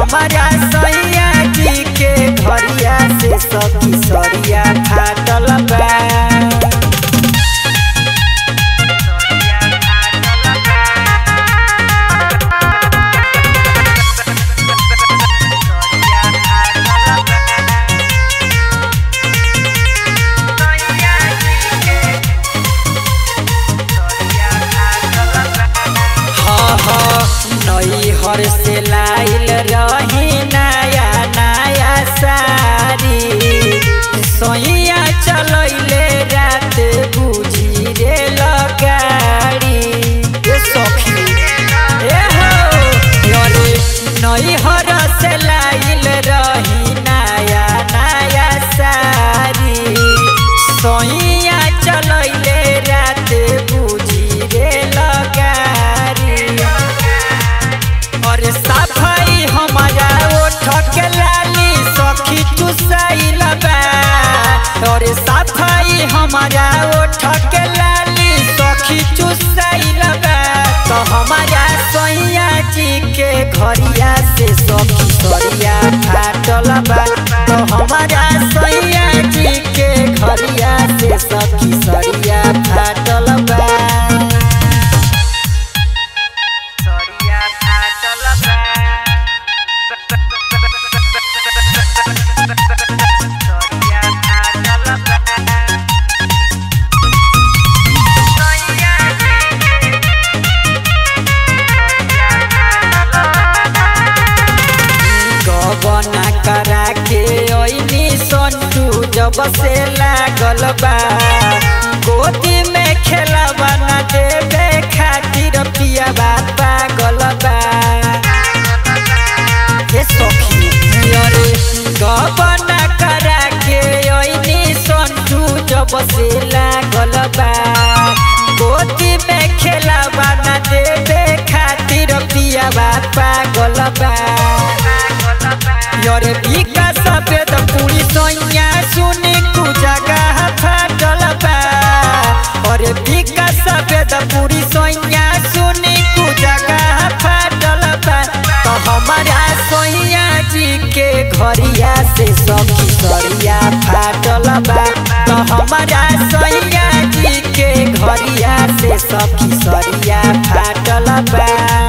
हमारा सैया जी के घरिया से सखी सरिया फाटल बा हाँ हाँ नई हर से लाइल रही नया नया सारी सोइया चलैले रात बुझी रे लगाड़ी ए सखी ए हो अरे नई हर से लाइल रही नया नया सारी सोइया चलैले रात बुझी रे लगाड़ी और सफाई हमारा ओठ के लाली सखी चुसाइल बा और सफाई हमारा ओठ के लाली सखी चुसाइल बा तो हमारा सैया जी के घरिया से सखी सरिया फाटल बा तो हमारा सैया जी के घरिया से सखी सरिया फाटल बा सरिया फाटल बा सरिया फाटल बा सैया जी गबना करा के ओइनी संटू जब से लागल बा गोदी में खेलबा न देवे खातिर पियाबा पागल बा हे सखी अरे गबना करा के ओइनी संटू जब से लागल बा गोदी में खेलबा न देवे खातिर पियाबा पागल बा योरे बिका सफेद पूरी सोनिया सुनी कु जगह फाटल बा और बिका सफेद पूरी सोनिया सुनी कु जगह फाटल बा तो हमारा सोनिया जी के घरिया से सखी सरिया फाटल बा तो हमारा सोनिया जी के घरिया से सखी सरिया फाटल बा